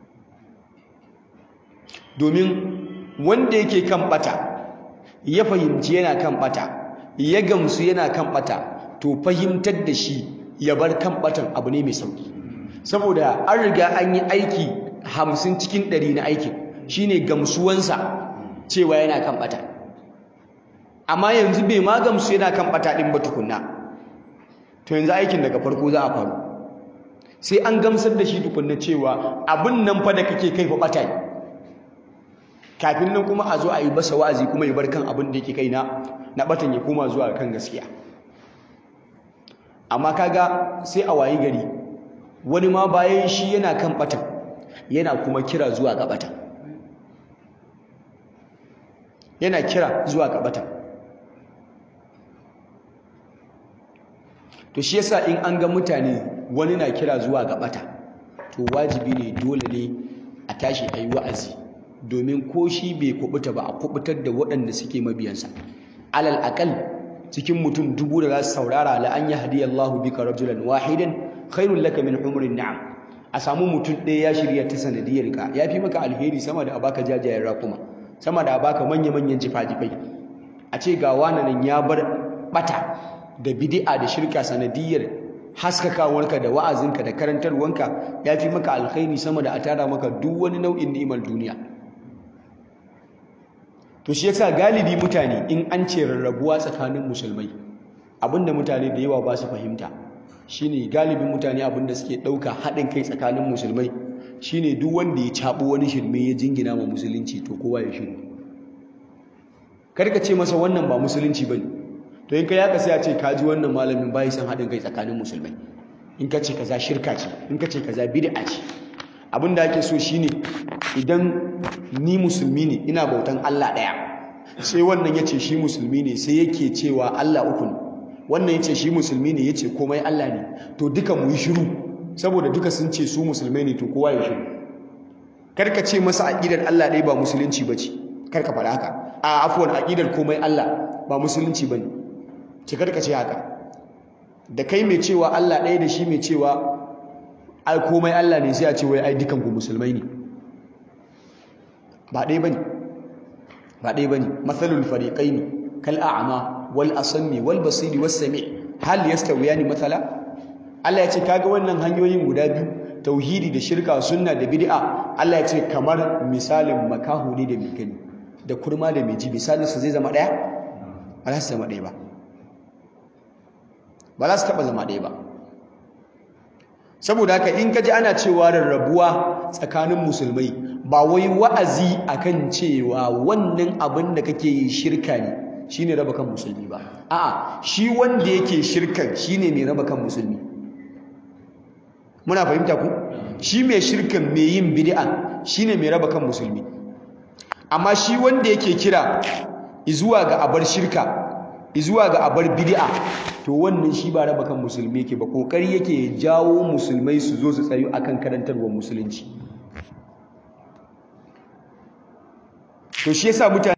domin wanda yake kan ɓata ya fahimci yana kan ɓata ya gamsu yana kan ɓata to fahimtar da shi ya bar kan ɓatan abu ne mai sauki saboda an riga an yi aiki hamsin cikin ɗari na aikin shine gamsuwansa cewa yana kan ɓata amma yanzu bai ma gamsu yana kan ɓata ɗin ba tukunna to yanzu aikin daga farko za a faru sai an gamsar da shi tukunna cewa abin nan fa da kake kai fa ɓata ne kafin nan kuma a zo a yi basa wa'azi kuma ya bar kan abin da yake kai na na ɓatan ya koma zuwa kan gaskiya amma kaga sai a wayi gari wani ma bayan shi yana kan ɓatan yana kuma kira zuwa ga ɓatan yana kira zuwa ga ɓatan to shi yasa in an ga mutane wani na kira zuwa ga bata to wajibi ne dole ne a tashi ayi wa'azi domin ko shi bai kubuta ba a kubutar da waɗanda suke mabiyansa alal aqal cikin mutum dubu da za su saurara la an yahdiyallahu bika rajulan wahidan khairul laka min humrin na'am a samu mutum ɗaya ya shirya ta sanadiyar ka yafi maka alheri sama da a baka jajayen rakuma sama da a baka manya-manyan jifa-jifai a ce ga wani nan ya bar bata da bid'a da shirka sanadiyar haskakawarka da wa'azinka da karantarwanka ya fi maka alkhairi sama da a tara maka duk wani nau'in ni'imar duniya to shi yasa galibi mutane in an ce rarrabuwa tsakanin musulmai abinda mutane da yawa ba su fahimta shine galibin mutane abinda suke ɗauka haɗin kai tsakanin musulmai shine duk wanda ya caɓo wani shirme ya jingina ma musulunci to kowa ya shiru karka ce masa wannan ba musulunci bane to in ka yaka sai a ce ka ji wannan malamin bai san haɗin kai tsakanin musulmai in ka ce kaza shirka ce in ka ce kaza bid'a ce abin da ake so shine idan ni musulmi ne ina bautan Allah ɗaya sai wannan ya ce shi musulmi ne sai yake cewa Allah uku ne wannan ya ce shi musulmi ne ya ce komai Allah ne to duka mu yi shiru saboda duka sun ce su musulmai ne to kowa ya shiru karka ce masa aƙidar Allah ɗaya ba musulunci ba ce karka faɗa haka a afuwan aƙidar komai Allah ba musulunci ba ne ce karka ce haka da kai mai cewa Allah ɗaya da shi mai cewa ai komai Allah ne sai a ce wai ai dukan ku musulmai ne ba ɗaya bane ba ɗaya bane mathalul fariqaini kal a'ma wal asammi wal basiri was sami' hal yastawiyani mathala Allah ya ce kaga wannan hanyoyin guda biyu tauhidi da shirka sunna da bid'a Allah ya ce kamar misalin makahu ne da mai gani da kurma da mai ji misalin su zai zama ɗaya ba za su zama ɗaya ba ba za su taɓa zama ɗaya ba saboda haka in ka ji ana cewa rarrabuwa tsakanin musulmai ba wai wa'azi akan cewa wannan abin da kake yi shirka ne shine raba kan musulmi ba a'a shi wanda yake shirkan shine mai raba kan musulmi muna fahimta ku shi mai shirkan mai yin bid'a shine mai raba kan musulmi amma shi wanda yake kira izuwa ga abar shirka izuwa ga abar bid'a to wannan shi ba raba kan musulmi yake ba kokari yake jawo musulmai su zo su tsayu akan karantarwar musulunci to shi yasa mutane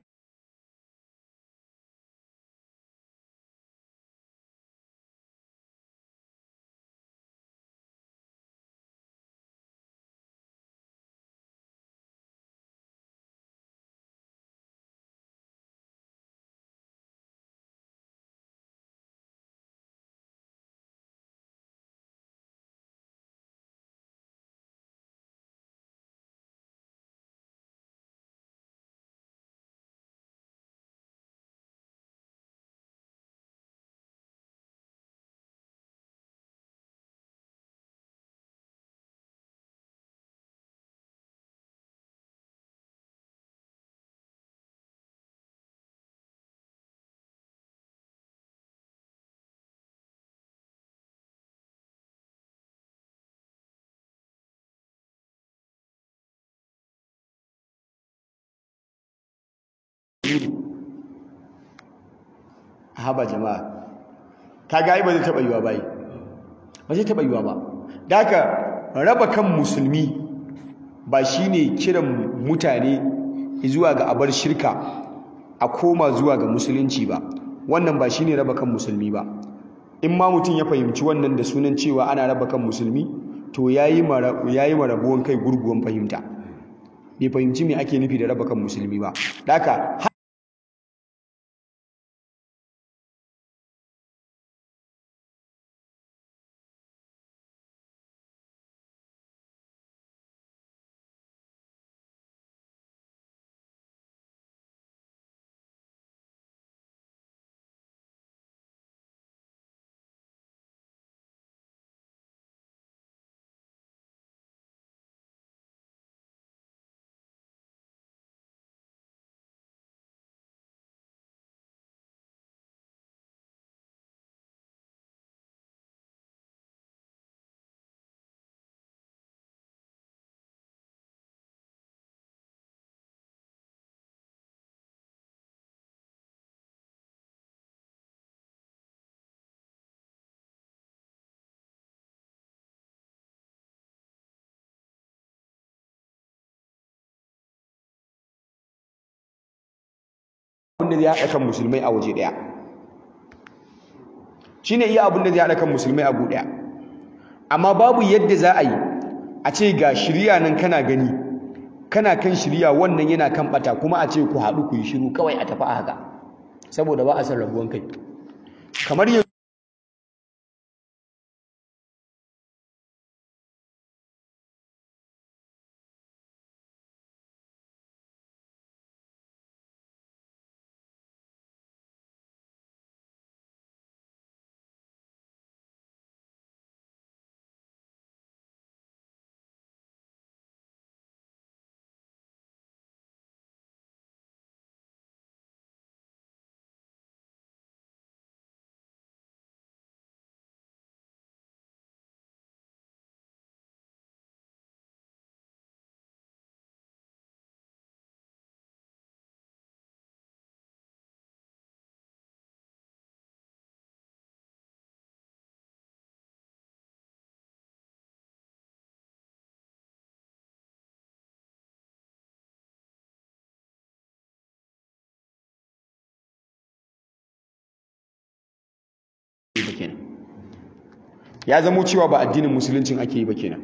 haba jama'a kaga ai ba zai taba yiwa bai ba zai taba yiwa ba da haka raba kan musulmi ba shine kiran mutane zuwa ga abar shirka a koma zuwa ga musulunci ba wannan ba shine raba kan musulmi ba in ma mutum ya fahimci wannan da sunan cewa ana raba kan musulmi to yayi yayi marabuwan kai gurguwan fahimta bai fahimci me ake nufi da raba kan musulmi ba da haka abinda zai haɗa kan musulmai a waje ɗaya shi ne iya abinda zai haɗa kan musulmai a ɗaya amma babu yadda za a yi a ce ga shirya nan kana gani kana kan shirya wannan yana kan ɓata kuma a ce ku haɗu ku yi shiru kawai a tafi a haka saboda ba a san rabuwan kai kamar yanzu ya zamo cewa ba addinin musuluncin ake yi ba kenan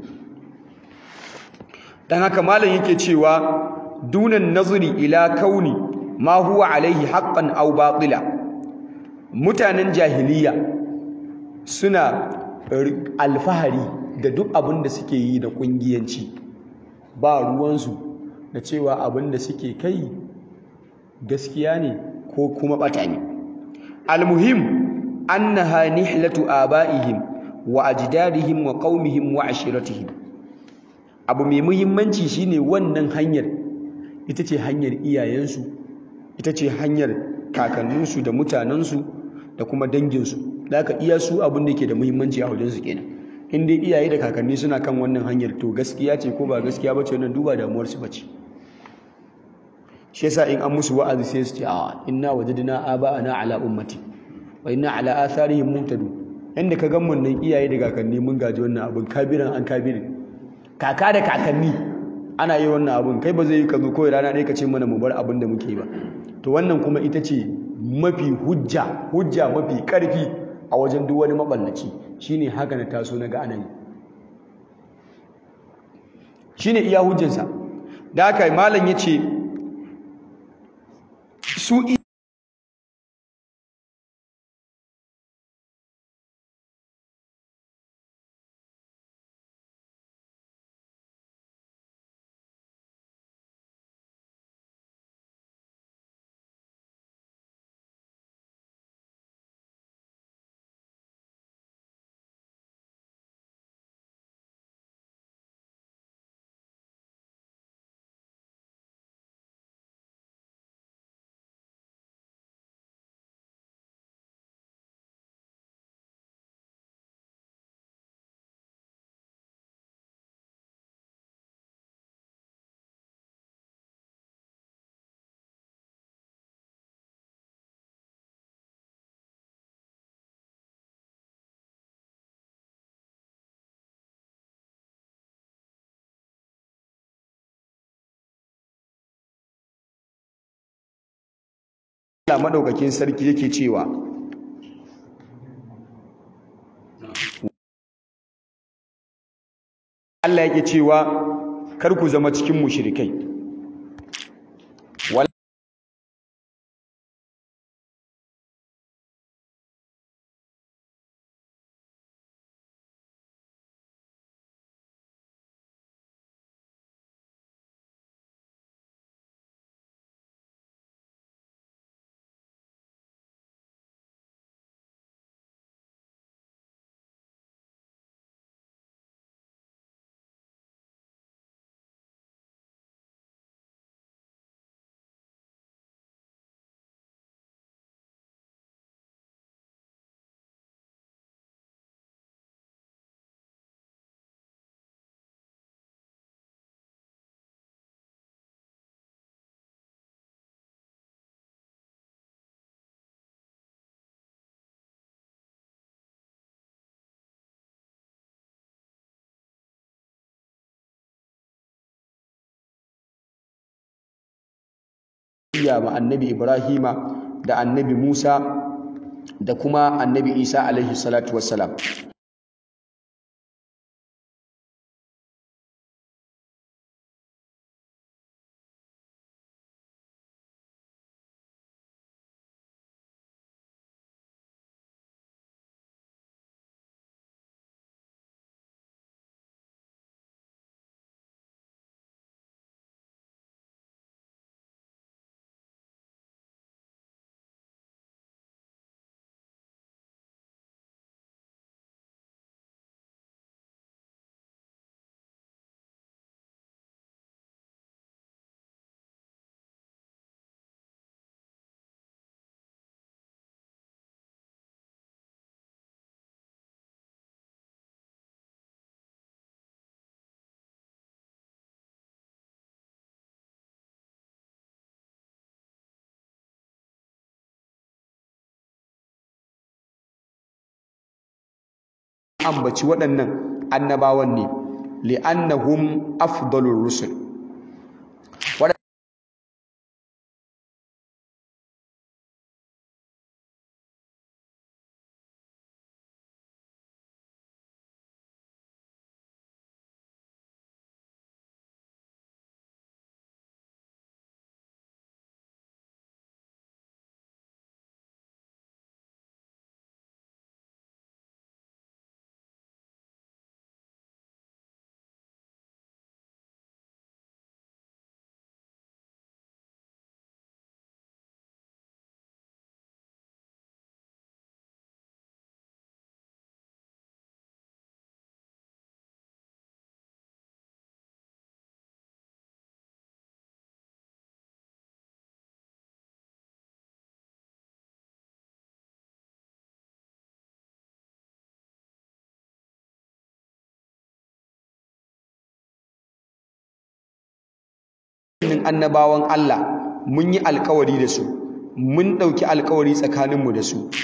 dan haka malam yake cewa dunan nazari ila kauni ma huwa alaihi haqqan aw batila mutanen jahiliya suna alfahari da duk abin da suke yi da kungiyanci ba ruwansu da cewa abin da suke kai gaskiya ne ko kuma bata ne almuhim annaha nihlatu abaihim wa ajdadihim wa qaumihim wa ashiratihim abu mai muhimmanci shine wannan hanyar ita ce hanyar iyayensu ita ce hanyar kakanninsu da mutanensu da kuma danginsu da aka iya su abin da ke da muhimmanci a wajensu kenan in dai iyaye da kakanni suna kan wannan hanyar to gaskiya ce ko ba gaskiya ba ce wannan duba damuwarsu ba ce shi yasa in an musu wa'azi sai su ce a inna wajadna aba'ana ala ummati wa inna ala atharihim muhtadun inda ka gan mun nan iyaye da kakanni mun gaji wannan abin kabiran an kabirin kaka da kakanni ana yi wannan abin kai ba zai yi ka zo kawai rana ɗaya ka ce mana mu bar abin da muke ba to wannan kuma ita ce mafi hujja hujja mafi ƙarfi a wajen duk wani maballaci shine haka na taso na ga ana yi shine iya hujjansa da haka malam ya ce su Allah madaukakin sarki yake cewa Allah yake cewa kar ku zama cikin mushrikai iya ma annabi Ibrahima da annabi Musa da kuma annabi Isa alaihi salatu wassalam ambaci waɗannan annabawan ne li'annahum afdalur rusul annabawan Allah mun yi alkawari da su mun ɗauki alkawari tsakaninmu da su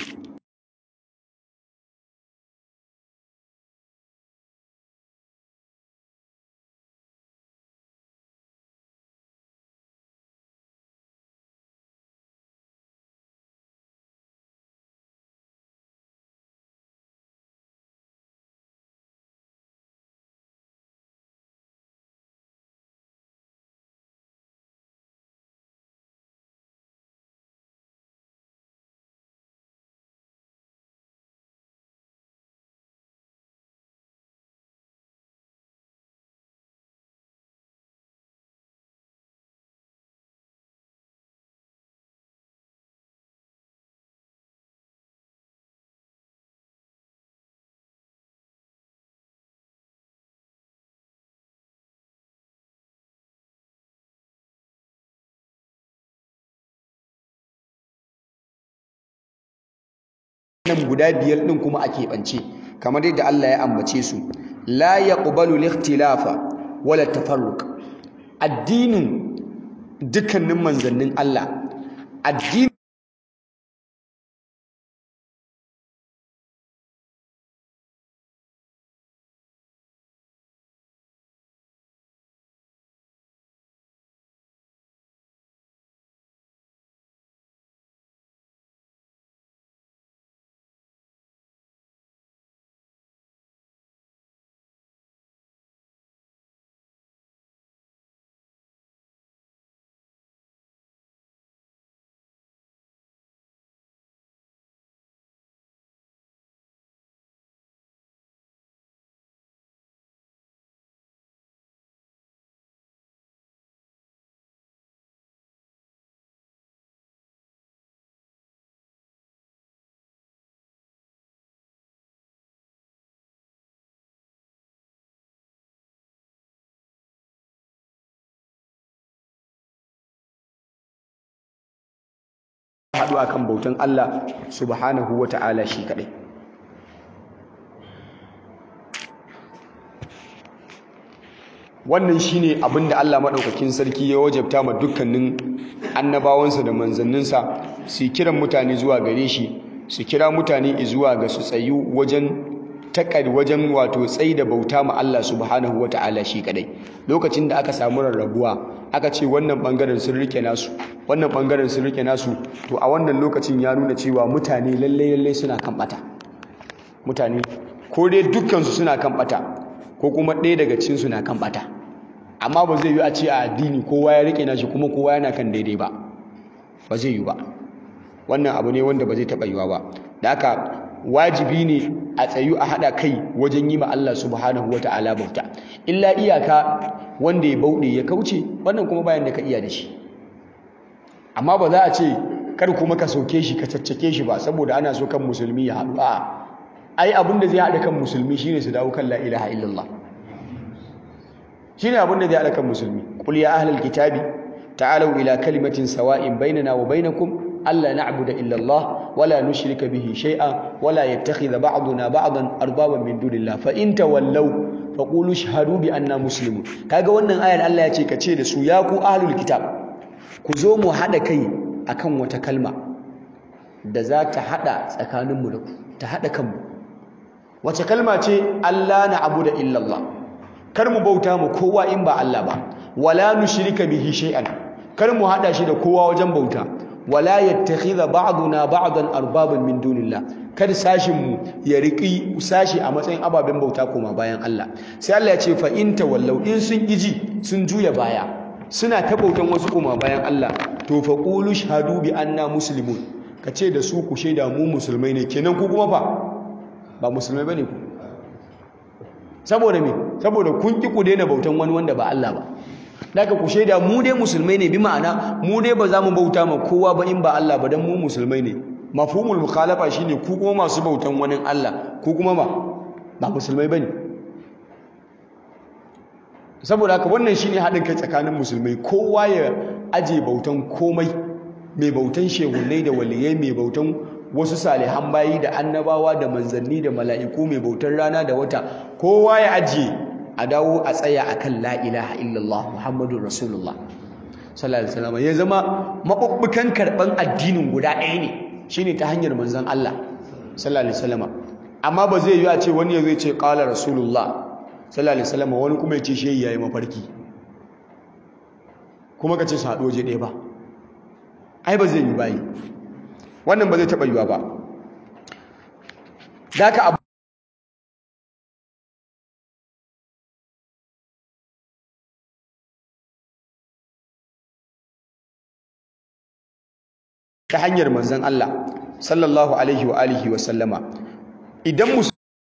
nan guda biyar ɗin kuma a keɓance kamar yadda Allah ya ambace su la yaqbalu al-ikhtilafa wala tafarruq addinin dukkanin manzannin Allah addini haɗu akan bautan Allah subhanahu wata'ala shi kaɗai wannan shine abin da Allah maɗaukakin sarki ya wajabta ma dukkanin annabawansa da manzanninsa su kiran mutane zuwa gare shi su kira mutane zuwa ga su tsayu wajen takar wajen wato tsayi da bauta ma Allah subhanahu wata'ala shi kadai lokacin da aka samu rarrabuwa aka ce wannan bangaren sun rike nasu wannan bangaren sun rike nasu to a wannan lokacin ya nuna cewa mutane lalle lalle suna kan bata mutane ko dai dukkan su suna kan bata ko kuma ɗaya daga cikin su na kan bata amma ba zai yi a ce a addini kowa ya rike nashi kuma kowa yana kan daidai ba ba zai yi ba wannan abu ne wanda ba zai taɓa yiwa ba da haka wajibi ne a tsayu a haɗa kai wajen yi ma Allah subhanahu wa ta'ala bauta illa iyaka wanda ya bauɗe ya kauce wannan kuma bayan da ka iya da shi amma ba za a ce kar kuma ka sauke shi ka caccake shi ba saboda ana so kan musulmi ya haɗu a ai abin da zai haɗa kan musulmi shine su dawo kan la ilaha illallah shine abin da zai haɗa kan musulmi qul ya ahlal kitabi ta'alu ila kalimatin sawa'in bainana wa bainakum ألا نعبد إلا الله ولا نشرك به شيئا ولا يتخذ بعضنا بعضا أربابا من دون الله فإن تولوا فقولوا اشهدوا بأننا مسلمون kaga wannan ayar Allah ya ce ka ce da su ya ku ahlul kitab ku zo mu hada kai akan wata kalma da za ta hada tsakanin mu da ku ta hada kanmu wace kalma ce Allah na abuda illa Allah kar mu bauta mu kowa in ba Allah ba wala nushrika bihi shay'an kar mu hada shi da kowa wajen bauta wala yattakhidha ba'duna ba'dan arbaban min dunillah kada sashin mu ya riki sashi a matsayin ababen bauta koma bayan Allah sai Allah ya ce fa in tawallau in sun iji sun juya baya suna ta bautan wasu koma bayan Allah to fa qulu shahadu bi anna muslimun kace da su ku shaida mu musulmai ne kenan ku kuma fa ba musulmai bane ku saboda me saboda kun ki ku daina bautan wani wanda ba Allah ba daga ku shaida mu dai musulmai ne bi ma'ana mu dai ba za mu bauta ma kowa ba in ba Allah ba dan mu musulmai ne mafhumul mukhalafa shine ku kuma masu bautan wani Allah ku kuma ba ba musulmai bane saboda haka wannan shine haɗin kai tsakanin musulmai kowa ya aje bautan komai mai bautan shehunnai da waliyai mai bautan wasu salihan bayi da annabawa da manzanni da mala'iku mai bautan rana da wata kowa ya ajiye a dawo a tsaya akan la ilaha illallah muhammadun rasulullah sallallahu alaihi wasallam ya zama mabubbukan karban addinin guda ɗaya ne shine ta hanyar manzon Allah sallallahu alaihi wasallam amma ba zai yi a ce wani ya zai ce qala rasulullah sallallahu alaihi wasallam wani kuma ya ce shehi yayi mafarki kuma ka ce su haɗu waje ɗaya ba ai ba zai yi bayi wannan ba zai taɓa yiwa ba da ka abu ta hanyar manzon Allah sallallahu alaihi wa alihi wa sallama idan musu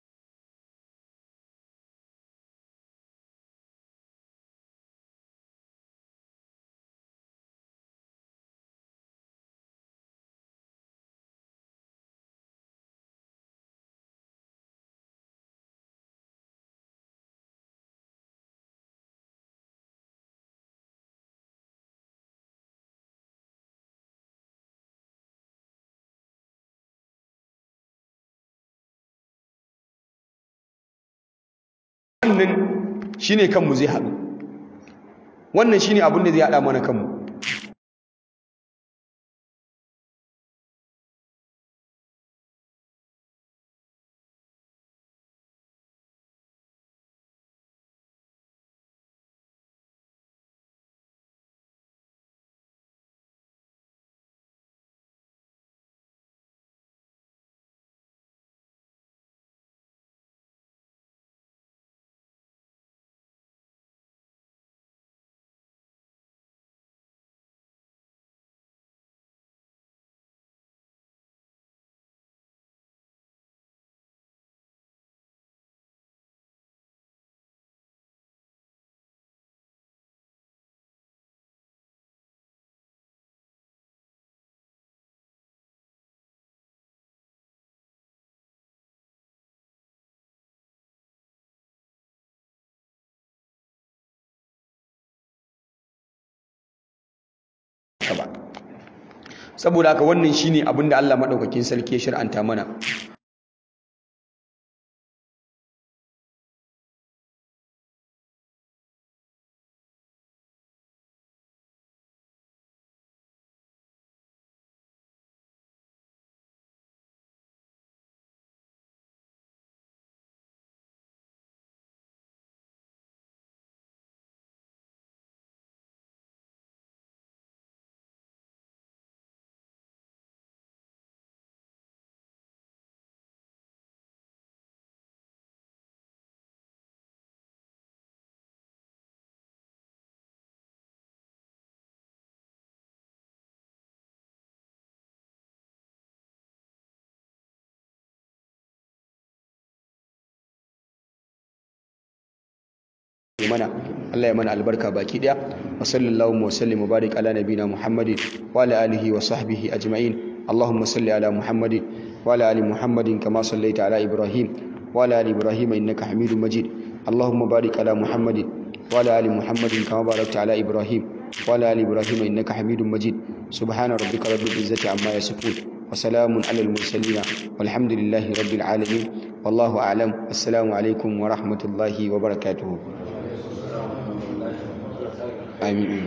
wannan shine kanmu zai haɗu wannan shine abin da zai haɗa mana kanmu ba saboda haka wannan shine abin da Allah madaukakin sarki ya shir'anta mana mana Allah ya mana albarka baki daya wa sallallahu wa sallim wa barik ala nabina muhammadin wa ala alihi wa sahbihi ajma'in allahumma salli ala muhammadin wa ala ali muhammadin kama sallaita ala ibrahim wa ala ali ibrahim innaka hamidum majid allahumma barik ala muhammadin wa ala ali muhammadin kama barakta ala ibrahim wa ala ali ibrahim innaka hamidum majid subhana rabbika rabbil izzati amma yasifun wa salamun ala al mursalin walhamdulillahi rabbil alamin wallahu a'lam assalamu alaikum wa rahmatullahi wa barakatuh Amin.